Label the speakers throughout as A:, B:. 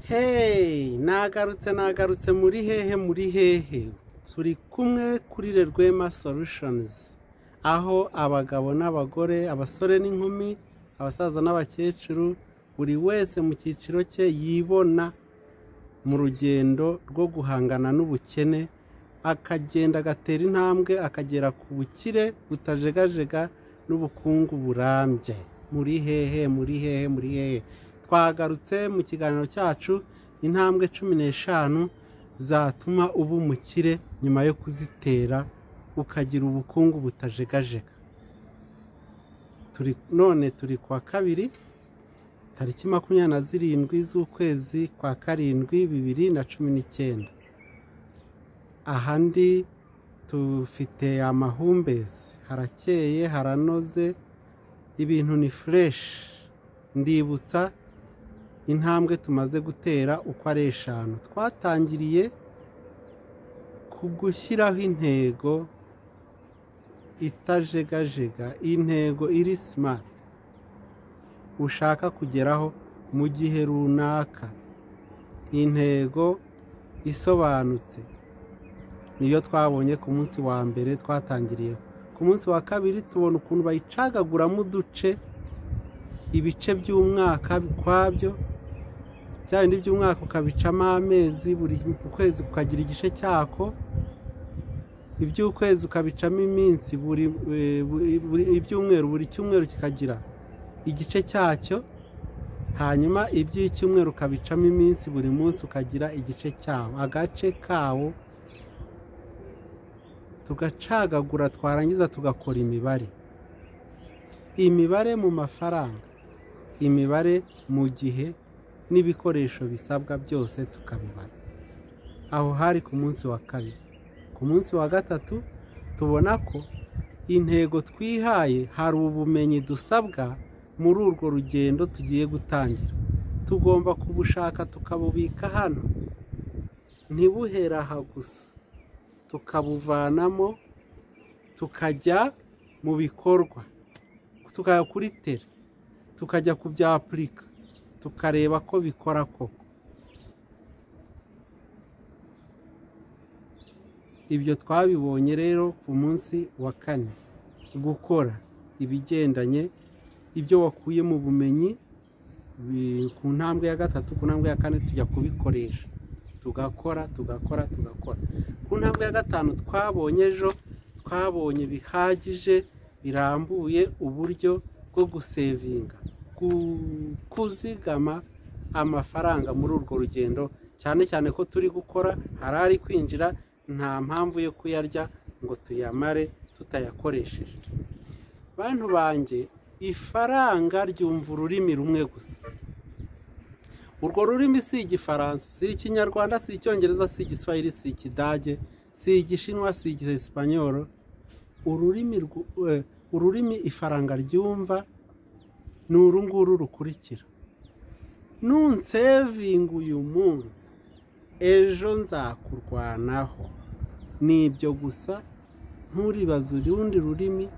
A: hey nagarutse nagarutse muri hehe muri hehe turi kumwe kuri rwema solushonizi aho abagabo n'abagore abasore n'inkumi abasaza n'abakecuru buri wese mu cyiciro cye yibona mu rugendo rwo guhangana n'ubukene akagenda agatera intambwe akagera ku bukire butajegajega n'ubukungu burambye muri hehe muri hehe muri hehe twagarutse mu kiganiro cyacu intambwe cumi n'eshanu zatuma uba umukire nyuma yo kuzitera ukagira ubukungu butajegajega Turi- none turi ku wa kabiri tariki makumyabiri na zirindwi z'ukwezi kwa karindwi bibiri na cumi n'icyenda aha ndi tufite amahumbezi harakeye haranoze ibintu ni fureshi ndibutsa intambwe tumaze gutera uko ari eshanu twatangiriye ku gushyiraho intego itajegajega intego iri simati ushaka kugeraho mu gihe runaka intego isobanutse niyo twabonye ku munsi wa mbere twatangiriyeho ku munsi wa kabiri tubona ukuntu bayicagaguramo uduce ibice by'umwaka ukwabyo bya bindi by'umwaka ukabicamo amezi buri kwezi ukagira igice cyako iby'ukwezi ukabicamo iminsi buri eh, buri- buri- ibyumweru buri cyumweru kikagira igice cyacyo hanyuma iby'icyumweru ukabicamo iminsi buri munsi ukagira igice cyawo agace kawo tugacagagura twarangiza tugakora imibare imibare mu mafaranga imibare mu gihe n'ibikoresho bisabwa byose tukabibara aho hari ku munsi wa kabiri ku munsi wa gatatu tubona ko intego twihaye hari ubumenyi dusabwa muri urwo rugendo tugiye gutangira tugomba kubushaka tukabubika hano ntibuhere aha gusa tukabuvanamo tukajya mu bikorwa tukajya kuri tere tukajya ku bya apurika tukareba ko bikora koko ibyo twabibonye rero ku munsi wa kane gukora ibigendanye ibyo wakuye mu bumenyi bi- ku ntambwe ya gatatu ku ntambwe ya kane tujya kubikoresha tugakora tugakora tugakora ku ntambwe ya gatanu twabonye ejo twabonye bihagije birambuye uburyo bwo gusevinga gu- kuzigama amafaranga muri urwo rugendo cyane cyane ko turi gukora hari ari kwinjira nta mpamvu yo kuyarya ngo tuyamare tutayakoresheje bantu banjye ifaranga ryumva ururimi rumwe gusa urwo rurimi si igifaransa si ikinyarwanda si icyongereza si igiswahili si ikidage si igishinwa si igisipanyoro ururimi rwu- eh, ururimi ifaranga ryumva ni uru nguru rukurikira nunsevinga uyu munsi ejo nzakurwanaho ni ibyo gusa nturibaze urundi rurimi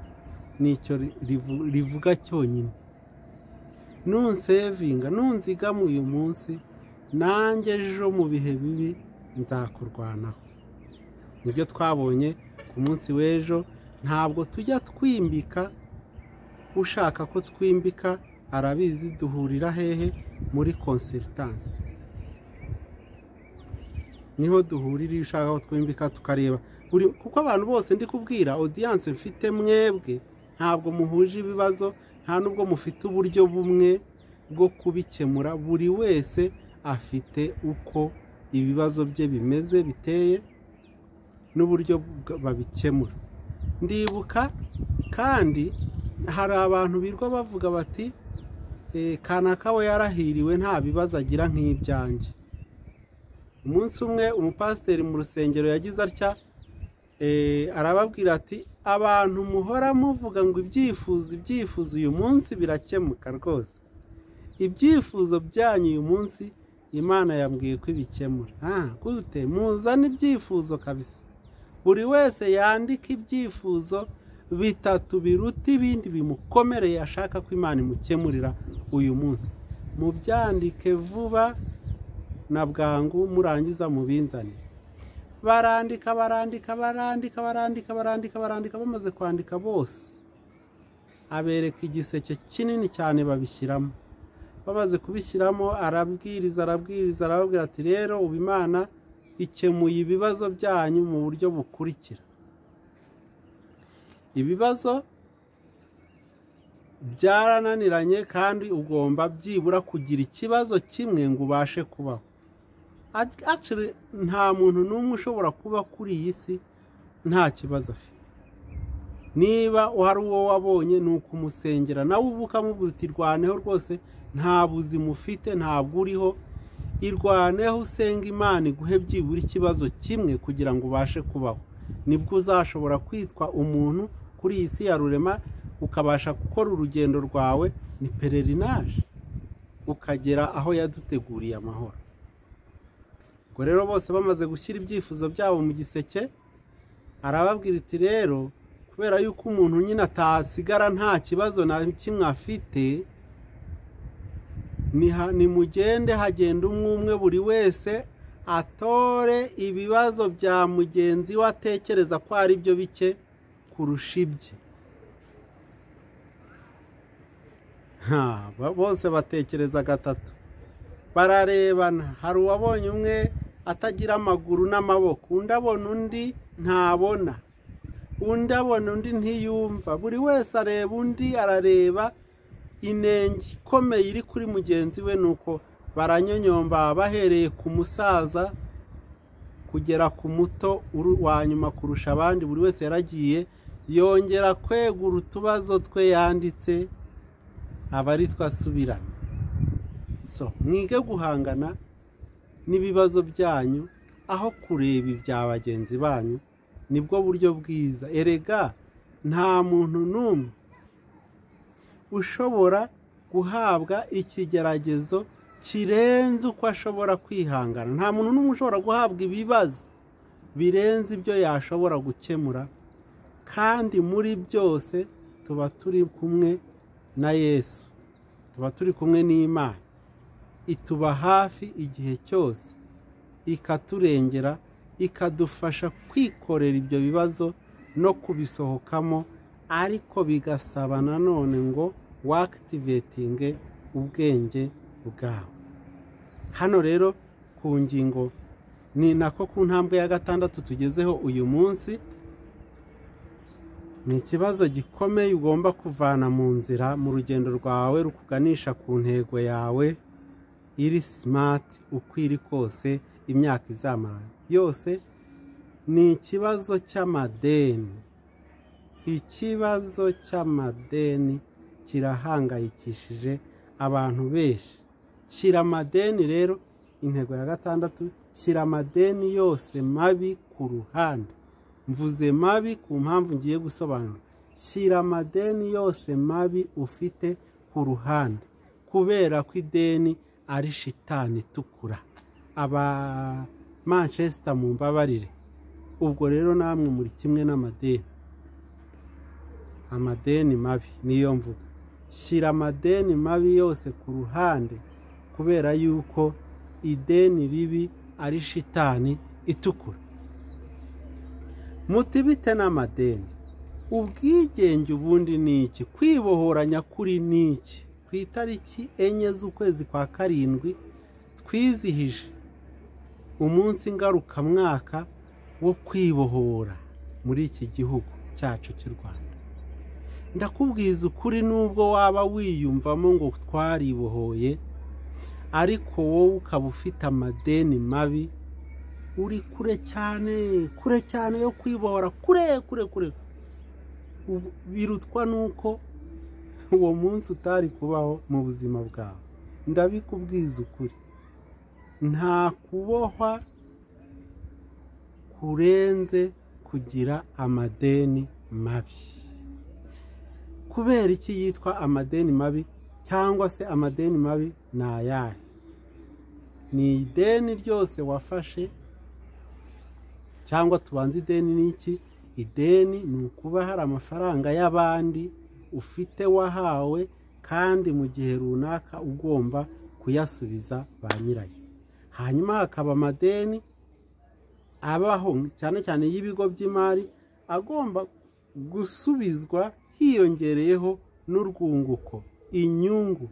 A: nicyo rivu- rivuga cyonyine nunsevinga nunzigama uyu munsi nanjye ejo mu bihe bibi nzakurwanaho nibyo twabonye ku munsi w'ejo ntabwo tujya twimbika ushaka ko twimbika arabizi duhurira hehe muri konsiritansi niho duhurira iyo ushaka ko twimbika tukareba buri kuko abantu bose ndi kubwira odiyanse mfite mwebwe ntabwo muhuje ibibazo nta nubwo mufite uburyo bumwe bwo kubikemura buri wese afite uko ibibazo bye bimeze biteye n'uburyo bwa- babikemura ndibuka kandi hari abantu birirwa bavuga bati "Eh, kanaka we yarahiriwe nta bibazo agira nk'ibyanjye umunsi umwe umupasiteri mu rusengero yagize atya eh, arababwira ati abantu muhora muvuga ngo ibyifuzo ibyifuzo uyu munsi birakemuka rwose ibyifuzo byanyu uyu munsi imana yambwiye ko ibikemura Ah, gute muzane ibyifuzo kabisa buri wese yandika ibyifuzo bitatu biruta ibindi bimukomereye ashaka ko imana imukemurira uyu munsi mubyandike vuba na bwangu murangiza mubinzane barandika barandika barandika barandika barandika barandika bamaze kwandika bose abereka igiseke kinini cyane babishyiramo bamaze kubishyiramo arabwiriza arabwiriza arababwira ati rero ubu imana ikemuye ibibazo byanyu mu buryo bukurikira ibibazo byarananiranye kandi ugomba byibura kugira ikibazo kimwe ngo ubashe kubaho Ac- actually, nta muntu n'umwe ushobora kuba kuri iyi si nta kibazo afite niba hari uwo wabonye ni ukumusengera nawe uba ukamubwira uti rwaneho rwose nta buzima ufite ntabwo uriho irwaneho usenga imana iguhe byibura ikibazo kimwe kugira ngo ubashe kubaho nibwo uzashobora kwitwa umuntu kuri iyi si ya rurema ukabasha gukora urugendo rwawe ni pererinaje ukagera aho yaduteguriye amahoro ubwo rero bose bamaze gushyira ibyifuzo byabo mu giseke arababwira iti rero kubera yuko umuntu nyine atasigara nta kibazo na kimwe afite niha- nimugende hagenda umwe umwe buri wese atore ibibazo bya mugenzi we atekereza ko ari byo bike kurusha ibye Ha, ba- bose batekereza gatatu bararebana hari uwabonye umwe atagira amaguru n'amaboko undi abona undi ntabona undi abona undi ntiyumva buri wese areba undi arareba inenge ikomeye iri kuri mugenzi we nuko baranyonyomba bahereye ku musaza kugera ku muto uru- wa nyuma kurusha abandi buri wese yaragiye yongera kwegura utubazo twe yanditse aba ari two asubirana so mwige guhangana n'ibibazo byanyu aho kureba ibya bagenzi banyu nibwo buryo bwiza erega nta muntu n'umwe ushobora guhabwa ikigeragezo kirenze uko ashobora kwihangana nta muntu n'umwe ushobora guhabwa ibibazo birenze ibyo yashobora gukemura kandi muri byose tuba turi kumwe na yesu tuba turi kumwe n'imana ituba hafi igihe cyose ikaturengera ikadufasha kwikorera ibyo bibazo no kubisohokamo ariko bigasaba nanone ngo wakitivetinge ubwenge bwawe hano rero ku ngingo ni nako ku ntambwe ya gatandatu tugezeho uyu munsi ni ikibazo gikomeye ugomba kuvana mu nzira mu rugendo rwawe rukuganisha ku ntego yawe iri simati uko iri kose imyaka izamara yose ni ikibazo cy'amadeni ikibazo cy'amadeni kirahangayikishije abantu benshi shyira amadeni rero intego ya gatandatu shyira amadeni yose mabi ku ruhande mvuze mabi ku mpamvu ngiye gusobanura shyira amadeni yose mabi ufite ku ruhande kubera ko ideni ari shitani itukura aba manchester mu mbabarire ubwo rero namwe muri kimwe n'amadeni amadeni mabi niyo mvuga shyira amadeni mabi yose ku ruhande kubera yuko ideni ribi ari shitani itukura muti bite n'amadeni ubwigenge ubundi ni iki kwibohoranya kuri ni iki ku itariki enye z'ukwezi kwa karindwi twizihije umunsi ngarukamwaka wo kwibohora muri iki gihugu cyacu cy'u rwanda ndakubwiza ukuri n'ubwo waba wiyumvamo ngo twaribohoye ariko wowe ukaba ufite amadeni mabi uri kure cyane kure cyane yo kwibohora kure kure kure Ubu- birutwa n'uko uwo munsi utari kubaho mu buzima bwawe ndabikubwiza ukuri nta kubohwa kurenze kugira amadeni mabi kubera iki yitwa amadeni mabi cyangwa se amadeni mabi ni ayahe ni ideni ryose wafashe cyangwa tubanze ideni ni iki ideni ni ukuba hari amafaranga y'abandi ufite wahawe kandi mu gihe runaka ugomba kuyasubiza ba nyirayo hanyuma hakaba amadeni abaho cyane cyane y'ibigo by'imari agomba gusubizwa hiyongereyeho n'urwunguko inyungu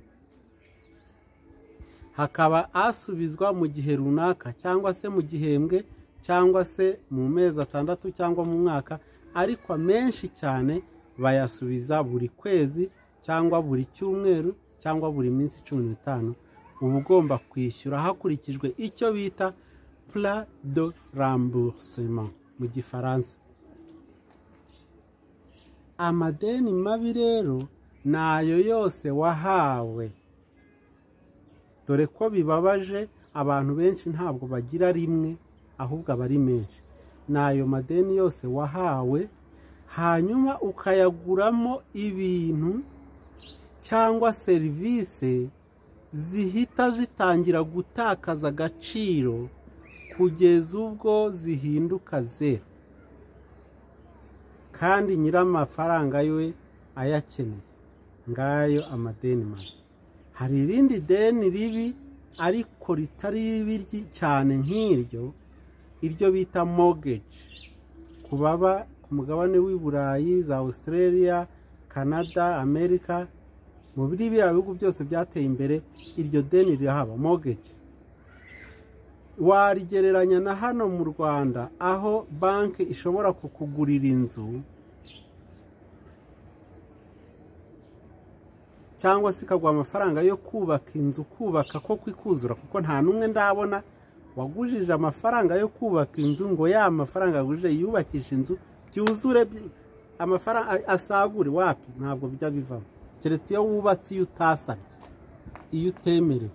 A: hakaba asubizwa mu gihe runaka cyangwa se mu gihembwe cyangwa se mu mezi atandatu cyangwa mu mwaka ariko amenshi cyane bayasubiza buri kwezi cyangwa buri cyumweru cyangwa buri minsi cumi n'itanu uba ugomba kwishyura hakurikijwe icyo bita pla de ramboursement mu gifaransa amadeni mabi rero ni ayo yose wahawe dore ko bibabaje abantu benshi ntabwo bagira rimwe ahubwo aba ari menshi ni ayo madeni yose wahawe hanyuma ukayaguramo ibintu cyangwa serivisi zihita zitangira gutakaza agaciro kugeza ubwo zihinduka zeru kandi nyir'amafaranga we ayakeneye ngayo amadeni mabi hari irindi deni ribi ariko ritari ribi cyane nk'iryo iryo bita mogeji ku baba ku mugabane w'i burayi za australia canada amerika mu biriya bihugu byose byateye imbere iryo deni rirahaba mogeji warigereranya na hano mu rwanda aho banki ishobora kukugurira inzu cyangwa se ikaguha amafaranga yo kubaka inzu kubaka ko kwikuzura kuko nta n'umwe ndabona wagujije amafaranga yo kubaka inzu ngo ya mafaranga yagujije yubakisha inzu byuzure amafaranga asagure wapi ntabwo bijya bivamo keretse iyo wubatse iyo utasabye iyo utemerewe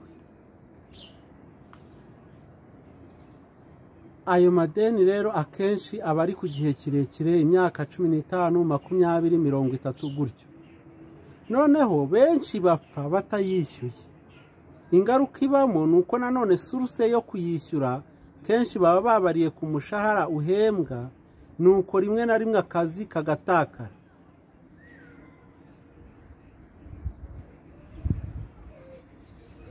A: ayo madeni rero akenshi aba ari ku gihe kirekire imyaka cumi n'itanu makumyabiri mirongo itatu gutyo noneho benshi bapfa batayishyuye ingaruka ibamo ni uko nanone suruse yo kuyishyura kenshi baba babariye ku mushahara uhembwa ni uko rimwe na rimwe akazi kagatakara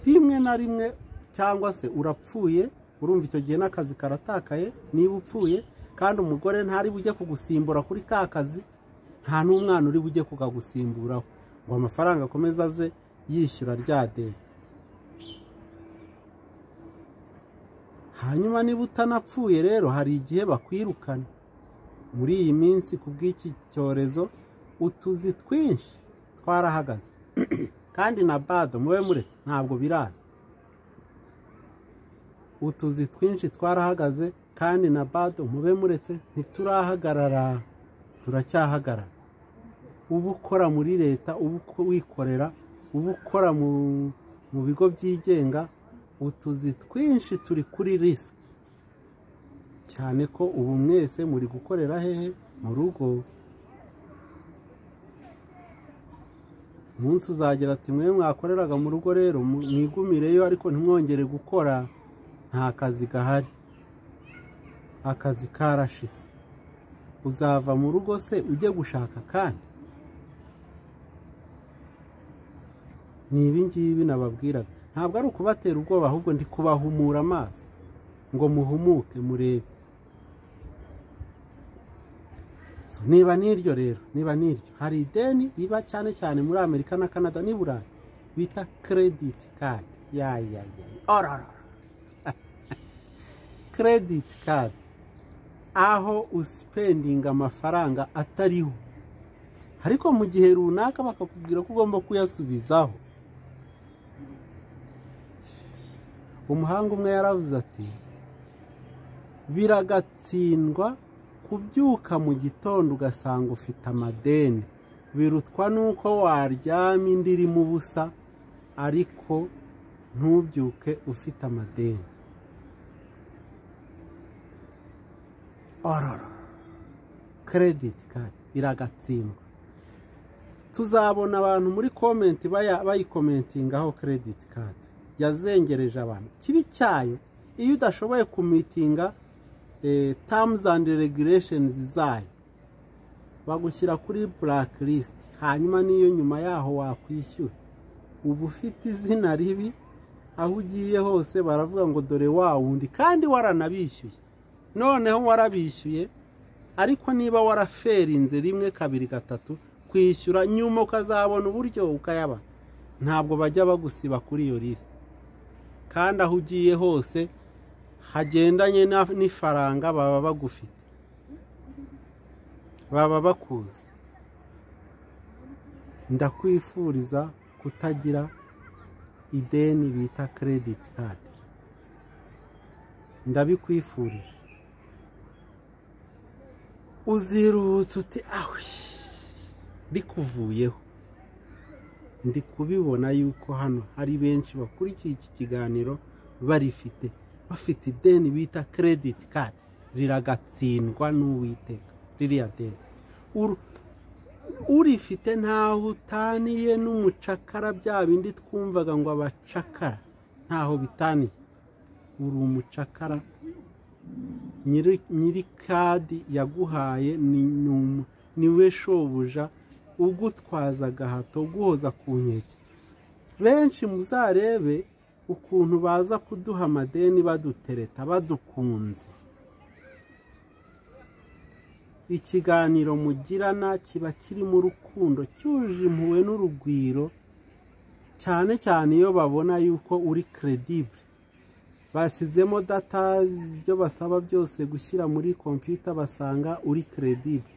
A: rimwe na rimwe cyangwa se urapfuye urumva icyo gihe n'akazi karatakaye niba upfuye kandi umugore ntari bujye kugusimbura kuri ka kazi nta n'umwana uri bujye kukagusimburaho ngo amafaranga akomeze aze yishyura rya deni hanyuma niba utanapfuye rero hari igihe bakwirukana muri iyi minsi ku bw'iki cyorezo utuzi twinshi twarahagaze kandi na bado mube murese ntabwo biraza utuzi twinshi twarahagaze kandi na bado mube muretse ntiturahagarara turacyahagarara uba ukora muri leta uba wikorera uba ukora mu bigo byigenga utuzi twinshi turi kuri risiki cyane ko ubu mwese muri gukorera hehe mu rugo umunsi uzagera ati mwe mwakoreraga mu rugo rero mwigumireyo ariko ntimwongere gukora nta kazi gahari akazi karashise uzava mu rugo se ujye gushaka akandi ni ibingibi nababwiraga ntabwo ari ukubatera ubwoba ahubwo ndi kubahumura amaso ngo muhumuke murebe niba n'iryo rero niba n'iryo hari ideni riba cyane cyane muri amerika na canada n'i burayi bita kerediti kadi yayayaya kerediti kadi aho usipendinga amafaranga atariho ariko mu gihe runaka bakakubwira ko ugomba kuyasubizaho umuhanga umwe yaravuze ati biragatsindwa kubyuka mu gitondo ugasanga ufite amadeni birutwa n'uko waryama indi irimo ubusa ariko ntubyuke ufite amadeni ororo kerediti kadi iragatsindwa tuzabona abantu muri komenti bayikomentingaho kerediti kadi yazengereje abantu kibi cyayo iyo udashoboye kumitinga tamuzi andi regureshenizi zayo bagushyira kuri burake lisiti hanyuma niyo nyuma yaho wakwishyura uba ufite izina ribi aho ugiye hose baravuga ngo dore wa wundi kandi waranabishyuye noneho warabishyuye ariko niba waraferinze rimwe kabiri gatatu kwishyura nyuma ukazabona uburyo ukayaba ntabwo bajya bagusiba kuri iyo lisite kandi aho ugiye hose hagendanye na- n'ifaranga baba bagufite baba bakuzi ndakwifuriza kutagira ideni bita kerediti kadi ndabikwifurije uziruhutse uti awe bikuvuyeho ndi kubibona yuko hano hari benshi bakurikiye iki kiganiro barifite bafite ideni bita kerediti kadi riragatsindwa n'uwiteka ririya deni Uru- urifite ntaho utaniye n'umucakara bya bindi twumvaga ngo abacakara ntaho bitaniye uri umucakara nyiri- nyiri kadi yaguhaye ni ni umu- ni we shobuja ugutwaza agahato uguhoza ku nkeke benshi muzarebe ukuntu baza kuduha amadeni badutereta badukunze ikiganiro mugirana kiba kirimo urukundo cyuje impuhwe n'urugwiro cyane cyane iyo babona yuko uri keredibure bashyizemo data ibyo basaba byose gushyira muri kompiyuta basanga uri keredibure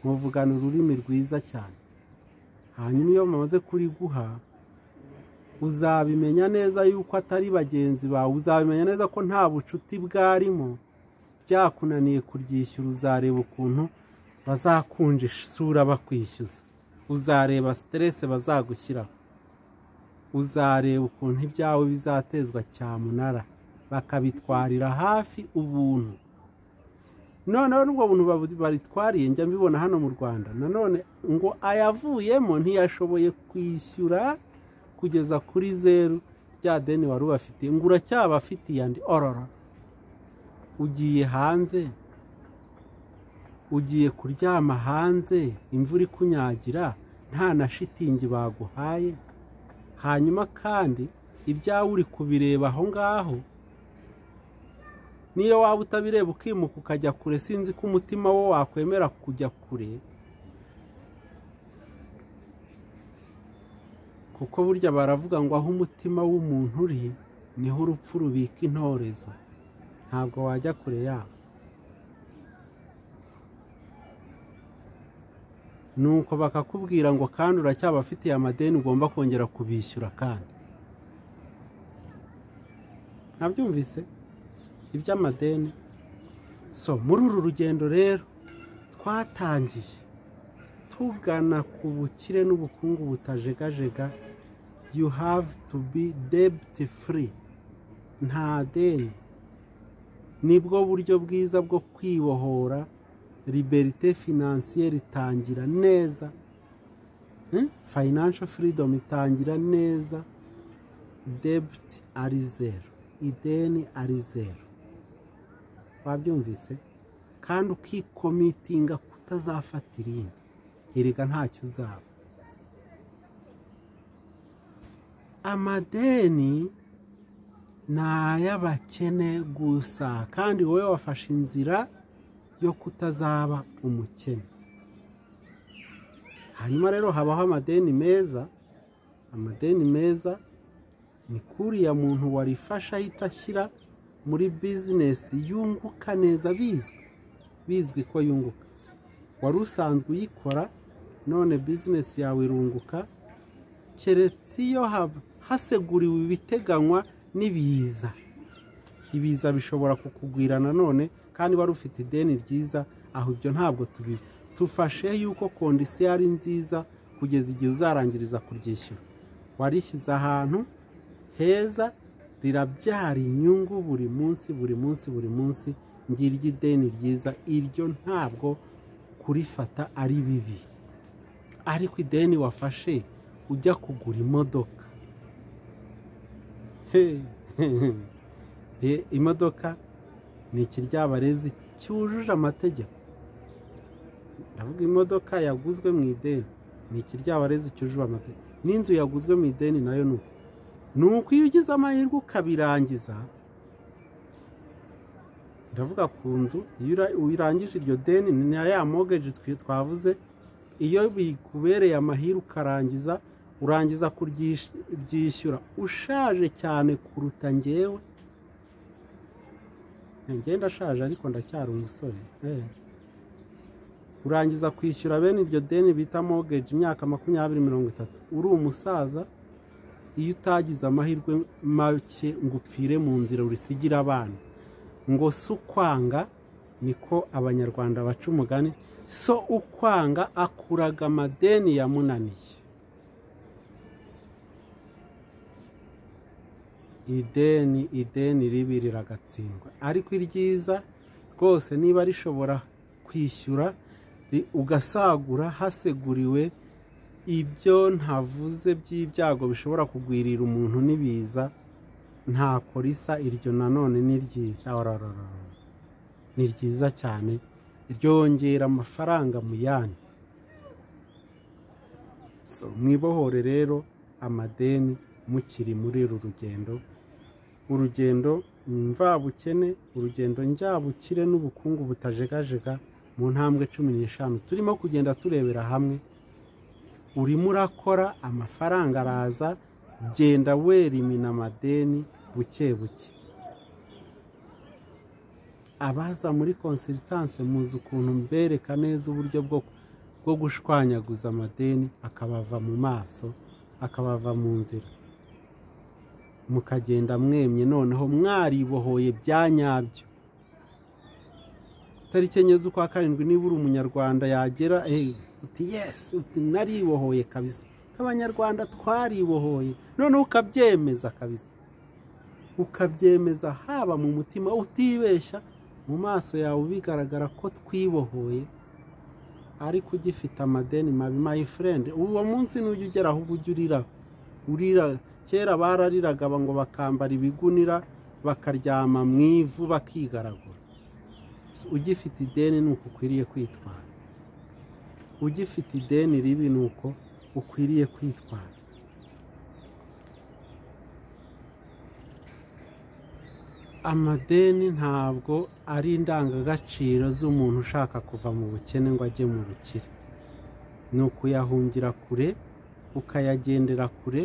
A: muvugana ururimi rwiza cyane hanyuma iyo bamaze kuriguha uzabimenya neza yuko atari bagenzi bawe uzabimenya neza ko nta bucuti bwarimo byakunaniye kuryishyura uzareba ukuntu bazakunja isura bakwishyuza uzareba siterese bazagushyiraho uzareba ukuntu ibyawe bizatezwa cyamunara bakabitwarira hafi ubuntu noneho n'ubwo buntu babu- baritwariye njya mbibona hano mu rwanda nanone ngo ayavuyemo ntiyashoboye kwishyura kugeza kuri zeru bya deni wari ubafitiye ngo uracyabafitiye andi ororo ugiye hanze ugiye kuryama hanze imvura ikunyagira nta na shitingi baguhaye hanyuma kandi ibyawe uri kubireba aho ngaho niyo waba utabireba ukimuka ukajya kure sinzi ko umutima wo wakwemera kujya kure kuko burya baravuga ngo aho umutima w'umuntu uri niho urupfu rubika intorezo ntabwo wajya kure yabo nuko bakakubwira ngo kandi uracyabafitiye amadeni ugomba kongera kubishyura kandi ntabyumvise iby'amadeni so muri uru rugendo rero twatangiye tugana ku bukire n'ubukungu butajegajega you have to be debt free nta deni nibwo buryo bwiza bwo kwibohora liberite finansiyeri itangira neza Eh? financial freedom itangira neza debt ari zero ideni ari zero wabyumvise kandi ukikomitinga kutazafata irindi erega ntacyo uzaba amadeni ni ay'abakene gusa kandi wowe wafashe inzira yo kutazaba umukene hanyuma rero habaho amadeni meza amadeni meza ni kuriya muntu warifasha ahita ashyira muri bizinesi yunguka neza bizwi bizwi ko yunguka wari usanzwe uyikora none bizinesi yawe irunguka keretse iyo haba haseguriwe ibiteganywa n'ibiza ibiza bishobora kukugwira nanone kandi wari ufite ideni ryiza aho ibyo ntabwo tubiba tufashe yuko kondisiyo ari nziza kugeza igihe uzarangiriza kuryishyura warishyize ahantu heza rirabyara inyungu buri munsi buri munsi buri munsi ngiryo ideni ryiza iryo ntabwo kurifata ari bibi ariko ideni wafashe ujya kugura imodoka Hey, Eh, imodoka ni ikiryabarezi cyujuje amategeko ndavuga imodoka yaguzwe mu ideni ni ikiryabarezi cyujuje amategeko n'inzu yaguzwe mu ideni nayo ni uko ni uko iyo ugize amahirwe ukabirangiza ndavuga ku nzu iyo ura- urangije iryo deni ni na ya mogeji twavuze iyo bikubereye amahirwe ukarangiza urangiza kuryishyura ushaje cyane kuruta ngewe ngenda ndashaje ariko ndacyari umusore eh. urangiza kwishyura bene iryo deni bita mogeji imyaka makumyabiri mirongo itatu uri umusaza iyo utagize amahirwe make ngo upfire mu nzira urisigira abana ngo si ukwanga niko abanyarwanda baca umugani so ukwanga akuraga amadeni yamunaniye ideni ideni ribi riragatsindwa ariko iryiza rwose niba rishobora kwishyura ri- ugasagura haseguriwe ibyo ntavuze by'ibyago bishobora kugwirira umuntu n'ibiza ntako risa iryo nanone ni ryiza ororororo. ni ryiza cyane ryongera amafaranga mu yandi So, mwibohore rero amadeni mukiri muri uru rugendo urugendo mvabukene urugendo njyabukire n'ubukungu butajegajega mu ntambwe cumi n'eshanu turimo kugenda turebera hamwe urimo urakora amafaranga araza genda werimina amadeni buke buke abaza muri konsitanse muzi ukuntu mbereka neza uburyo bwo bwo gushwanyaguza amadeni akabava mu maso akabava mu nzira mukagenda mwemye noneho mwaribohoye bya nyabyo tariki enye z'ukwa karindwi niba uri umunyarwanda yagera eh, uti yesi uti naribohoye kabisa abanyarwanda twaribohoye noneho ukabyemeza kabisa ukabyemeza haba mu mutima utibeshya mu maso yawe bigaragara ko twibohoye ariko ugifite amadeni mabi my friend uwo munsi n'ujya ugera aho ujya urira urira kera barariraga ngo bakambara ibigunira bakaryama mu ivu bakigaragura ugifite ideni ni uko ukwiriye kwitwara ugifite ideni ribi ni uko ukwiriye kwitwara amadeni ntabwo ari indangagaciro z'umuntu ushaka kuva mu bukene ngo ajye mu bukire ni ukuyahungira kure ukayagendera kure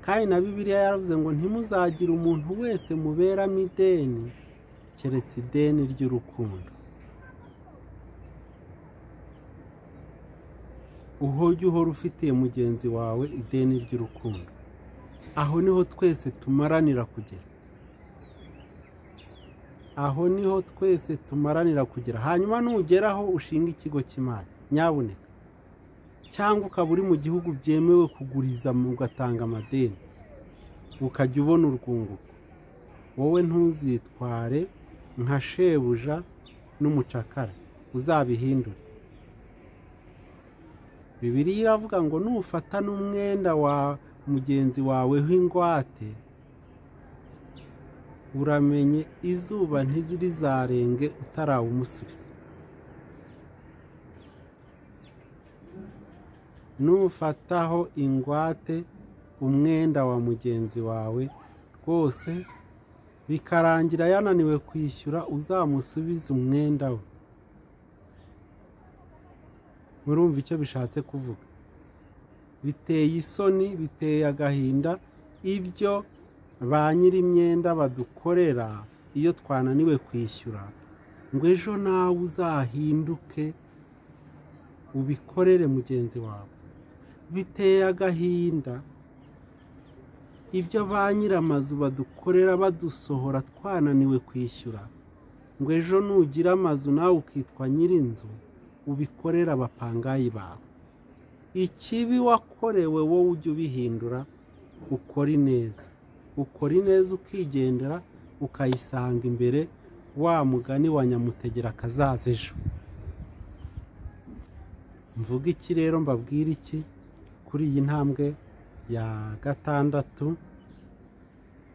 A: kandi na bibiliya yaravuze ngo ntimuzagire umuntu wese muberamo ideni keretse ideni ry'urukundo uhojya uhora ufitiye mugenzi wawe ideni ry'urukundo aho niho twese tumaranira kugera aho niho twese tumaranira kugera hanyuma nugeraho ushinga ikigo cy'imari nyabuneka cyangwa ukaba uri mu gihugu byemewe kuguriza ugatanga amadeni ukajya ubona urwunguko wowe ntuzitware nka shebuja n'umucakara uzabihindure bibiriya iravuga ngo nufata n'umwenda wa mugenzi wawe w'ingwate uramenye izuba ntizirizarenge utarawumusubiza nufataho ingwate umwenda wa mugenzi wawe rwose bikarangira yananiwe kwishyura uzamusubize umwenda we murumva icyo bishatse kuvuga biteye isoni biteye agahinda ibyo ba nyiri imyenda badukorera iyo twananiwe kwishyura ngo ejo nawe uzahinduke ubikorere mugenzi wawe biteye agahinda ibyo ba nyir'amazu badukorera badusohora twananiwe kwishyura ngo ejo nugira amazu nawe ukitwa nyir'inzu ubikorere abapangayi bawe ikibi wakorewe wowe ujya ubihindura ukora ineza ukora ineza ukigendera ukayisanga imbere wa mugani wa nyamutegera akazaza ejo mvuga iki rero mbabwira iki kuri iyi ntambwe ya gatandatu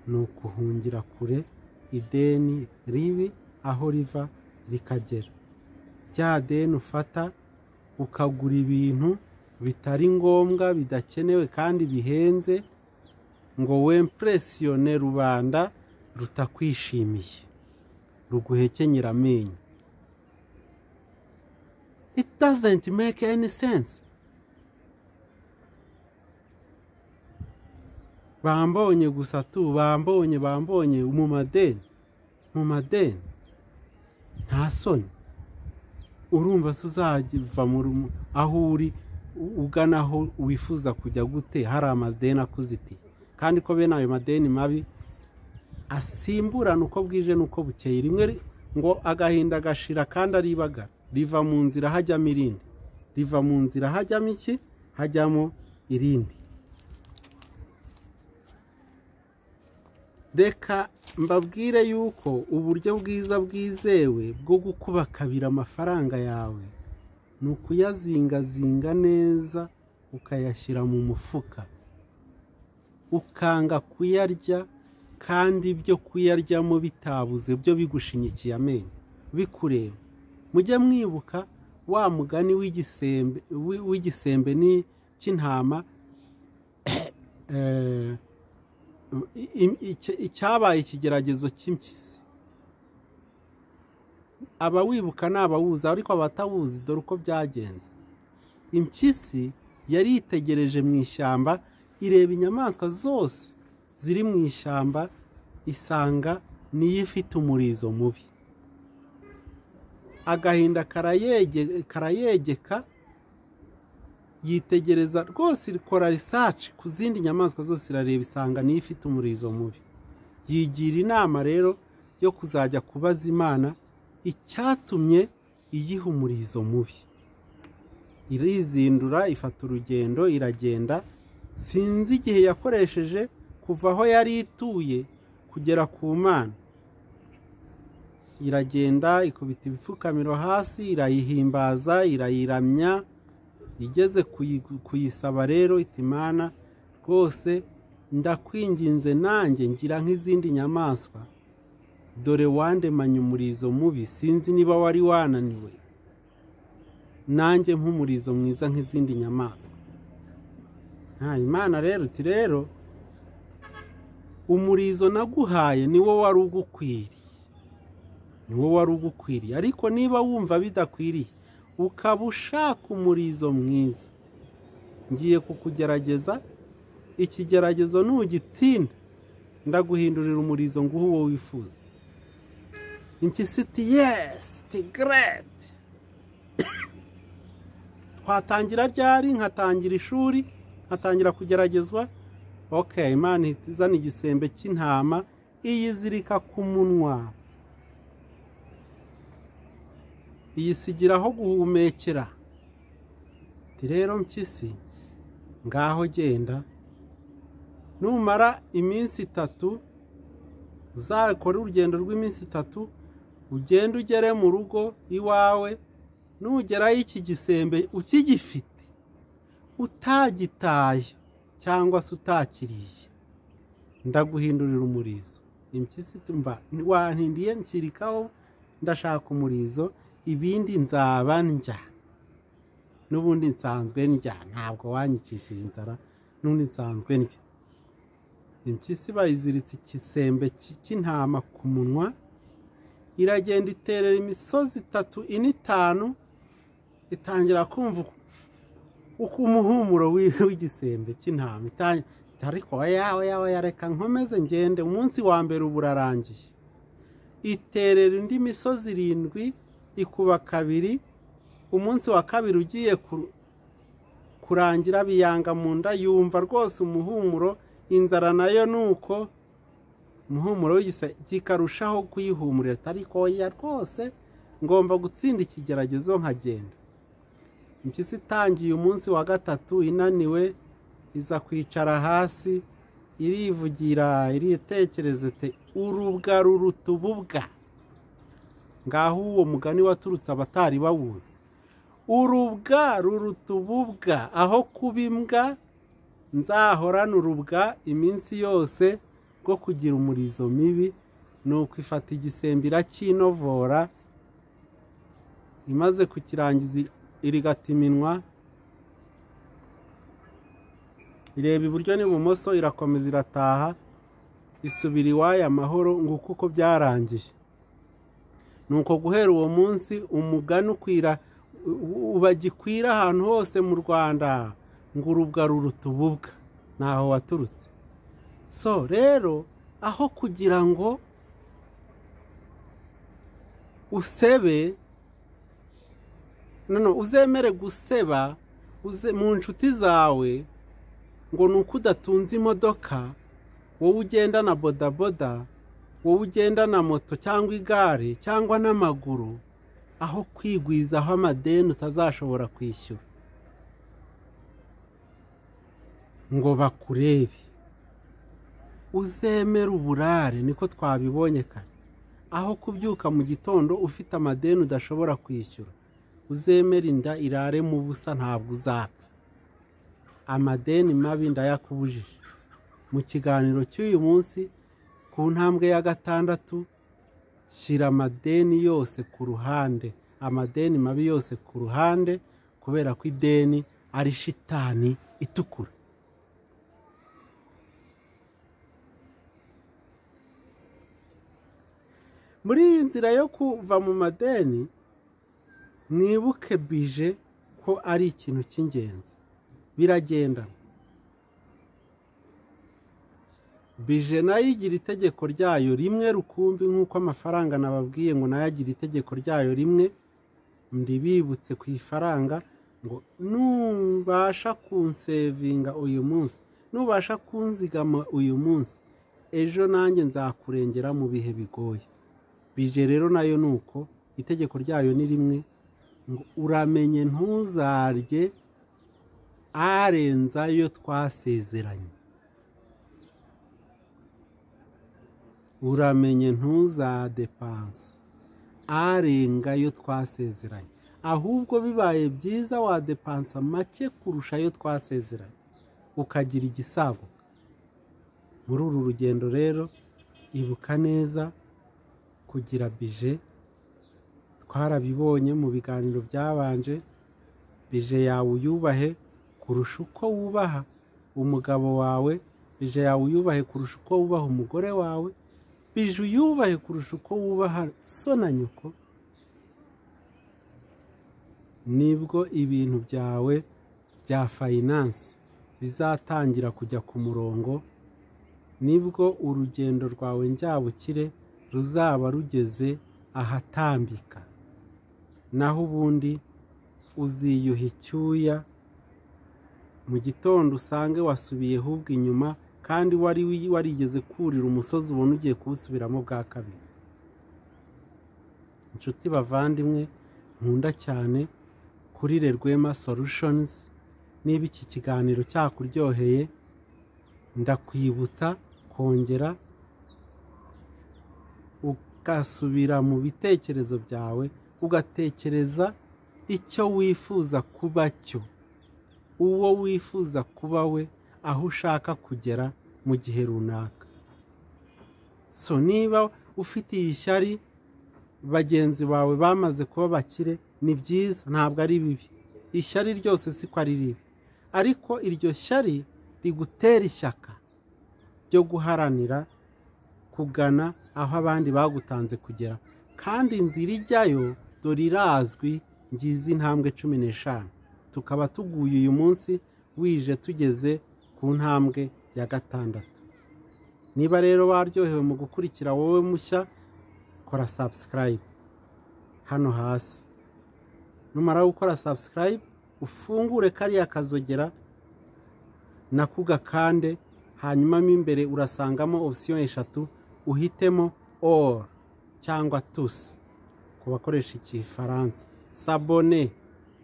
A: ni ukuhungira kure ideni ribi aho riva rikagera rya deni ufata ukagura ibintu bitari ngombwa bidakenewe kandi bihenze ngo wempuresiyone rubanda rutakwishimiye ruguhekenyera amenyo it doesn't make any sense bambonye gusa tu bambonye bambonye mu madeni mu madeni nta soni urumva se uzajya mu aho uri ugana aho wifuza kujya gute hari amadeni akuzitiye kandi ko bene ayo madeni mabi asimburana uko bwije n'uko bukeye rimwe ngo agahinda gashira kandi aribaga riva mu nzira hajyamo irindi riva mu nzira hajyamo iki hajyamo irindi reka mbabwire yuko uburyo bwiza bwizewe bwo gukubakabira amafaranga yawe ni ukuyazingazinga neza ukayashyira mu mufuka ukanga kuyarya kandi ibyo kuyaryamo bitabuze byo bigushinyikiye amenyo bikureba mujye mwibuka wa mugani w'igisembe cy'intama icyabaye ikigeragezo cy'impyisi abawibuka ni abawuzi ariko abatawuzi dore uko byagenze impyisi yari yitegereje mu ishyamba ireba inyamaswa zose ziri mu ishyamba isanga niyo ifite umurizo mubi agahinda karayegeka yitegereza rwose ikora risaci ku zindi nyamaswa zose irareba isanga niyo ifite umurizo mubi yigira inama rero yo kuzajya kubaza imana icyatumye iyiha umurizo mubi irizindura ifata urugendo iragenda sinzi igihe yakoresheje kuva aho yari ituye kugera ku mana iragenda ikubita ibipfukamiro hasi irayihimbaza irayiramya igeze kuyisaba rero itimana rwose ndakwinginze nanjye ngira nk'izindi nyamaswa dore wandemanye umurizo mubi sinzi niba wari wananiwe nanjye nk'umurizo mwiza nk'izindi nyamaswa nta imana rero uti rero umurizo naguhaye niwo wari ugukwiriye niwo wari ugukwiriye ariko niba wumva bidakwiriye ukaba ushaka umurizo mwiza ngiye kukugerageza ikigeragezo ntugitsinda ndaguhindurira umurizo ngo uwo wifuza impyisi iti yesi tigereti twatangira ryari nkatangira ishuri nkatangira kugeragezwa ok imana izana igisembe cy'intama iyizirika ku munwa iyisigira aho guhumekera rero mpyisi ngaho genda numara iminsi itatu uzakore urugendo rw'iminsi itatu ugende ugere mu rugo iwawe nugerayo iki gisembe ukigifite utagitaye cyangwa se utakiriye ndaguhindurira umurizo impyisi tumva wantindiye nshyirikaho ndashaka umurizo ibindi nzaba njya n'ubundi nsanzwe njya ntabwo wanyikishije inzara n'ubundi nsanzwe njya impyisi bayiziritse igisembe cy'intama ku munwa iragenda iterera imisozi itatu ine itanu itangira kumva uko umuhumuro w'igisembe cy'intama ariko yawe yawe yareka nkomeze ngende umunsi wa mbere uba urarangiye iterera indi misozi irindwi ikuba kabiri umunsi wa kabiri ugiye kurangira biyanga mu nda yumva rwose umuhumuro inzara nayo ni uko umuhumuro kikarushaho kuyihumurira ariko oya rwose ngomba gutsinda ikigeragezo nkagenda impyisi itangiye umunsi wa gatatu inaniwe iza kwicara hasi irivugira iritekereza te urubwa ruruta ububwa ngaho uwo mugani waturutse abatari bawuzi urubwa ruruta ububwa aho kuba imbwa nzahorana urubwa iminsi yose rwo kugira umurizo mibi ni ukwifata igisembe irakinovora imaze kukirangiza irigata iminwa ireba iburyo n'ibumoso irakomeza irataha isubira iwayo amahoro ngo kuko byarangiye ni uko guhera uwo munsi umugani ukwira bagikwira ahantu hose mu rwanda ngo urubwa ruruta ububwa ntaho waturutse so rero aho kugira ngo usebe noneho uzemere guseba mu nshuti zawe ngo ni uko udatunze imodoka wowe ugendana bodaboda wowe ugendana moto cyangwa igare cyangwa n'amaguru aho kwigwizaho amadeni utazashobora kwishyura ngo bakurebe uzemere uburare niko twabibonye kare aho kubyuka mu gitondo ufite amadeni udashobora kwishyura uzemere inda irare mu busa ntabwo uzapfa amadeni mabi ndayakubujije mu kiganiro cy'uyu munsi ku ntambwe ya gatandatu shyira amadeni yose ku ruhande amadeni mabi yose ku ruhande kubera ko ideni ari shitani itukura muri iyi nzira yo kuva mu madeni mwibuke bije ko ari ikintu cy'ingenzi biragenda bije nayo igira itegeko ryayo rimwe rukumbi nk'uko amafaranga nababwiye ngo nayo agira itegeko ryayo rimwe ndibibutse ku ifaranga ngo nubasha kunsevinga uyu munsi nubasha kunzigama uyu munsi ejo nanjye nzakurengera mu bihe bigoye bije rero nayo ni uko itegeko ryayo ni rimwe ngo uramenye ntuzarye arenza ayo twasezeranye uramenye ntuzadepanse arenga ayo twasezeranye ahubwo bibaye byiza wadepansa make kurusha ayo twasezeranye ukagira igisabo muri uru rugendo rero ibuka neza kugira bije twarabibonye mu biganiro byabanje bije yawe uyubahe kurusha uko wubaha umugabo wawe bije yawe uyubahe kurusha uko wubaha umugore wawe bije uyubahe kurusha uko wubaha so na nyoko nibwo ibintu byawe bya fayinansi bizatangira kujya ku murongo nibwo urugendo rwawe njyabukire ruzaba rugeze ahatambika naho ubundi uziyuha icyuya mu gitondo usange wasubiyeho ubwo inyuma kandi wari warigeze kurira umusozi ubona ugiye kuwusubiramo bwa kabiri inshuti bavandimwe nkunda cyane kuri rwema solutions niba iki kiganiro cyakuryoheye ndakwibutsa kongera ugasubira mu bitekerezo byawe ugatekereza icyo wifuza kuba cyo uwo wifuza kuba we aho ushaka kugera mu gihe runaka so niba ufite iyi shyari bagenzi bawe bamaze kuba bakire ni byiza ntabwo ari bibi ishyari ryose si ko ari ribi ariko iryo shyari rigutera ishyaka ryo guharanira kugana aho abandi bagutanze kugera kandi inzira ijyayo dore irazwi ngizi intambwe cumi n'eshanu tukaba tuguye uyu munsi wije tugeze ku ntambwe ya gatandatu niba rero waryohewe mu gukurikira wowe mushya kora sabusikarayibu hano hasi numara gukora sabusikarayibu ufungure kariya kazogera nako ugakande hanyuma mo imbere urasangamo opsiyo eshatu uhitemo oru cyangwa tusi ku bakoresha ikifaransa sabone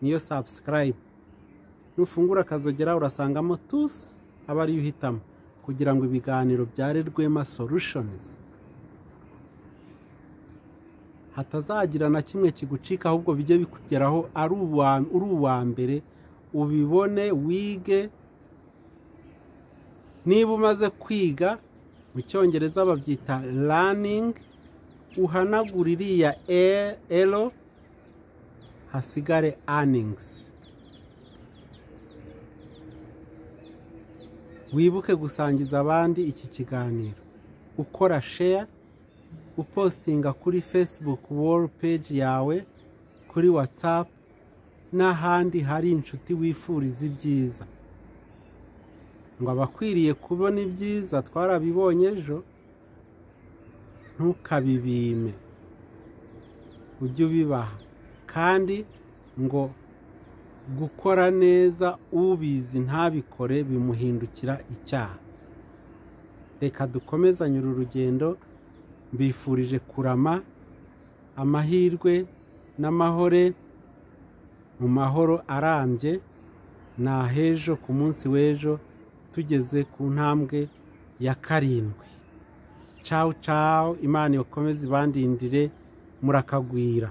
A: niyo sabusikarayibu nufungura akazogera urasangamo tusi aba ariyo uhitamo kugira ngo ibiganiro byare rwema sorushonizi hatazagira na kimwe kigucika ahubwo bijye bikugeraho ari uwa mbere ubibone wige niba umaze kwiga mu cyongereza babyita raningi uhanagura iriya ero hasigare aningizi wibuke gusangiza abandi iki kiganiro ukora sheya upostinga kuri facebook wall page yawe kuri whatsapp n'ahandi hari inshuti wifuriza ibyiza ngo abakwiriye kubona ibyiza twarabibonye ejo ntukabibime ujye ubibaha kandi ngo gukora neza ubizi ntabikore bimuhindukira icyaha reka dukomezanye uru rugendo mbifurije kurama amahirwe n'amahore mu mahoro arambye ni ah'ejo ku munsi w'ejo tugeze ku ntambwe ya karindwi cawu cawu imana ikomeze ibandindire murakagwira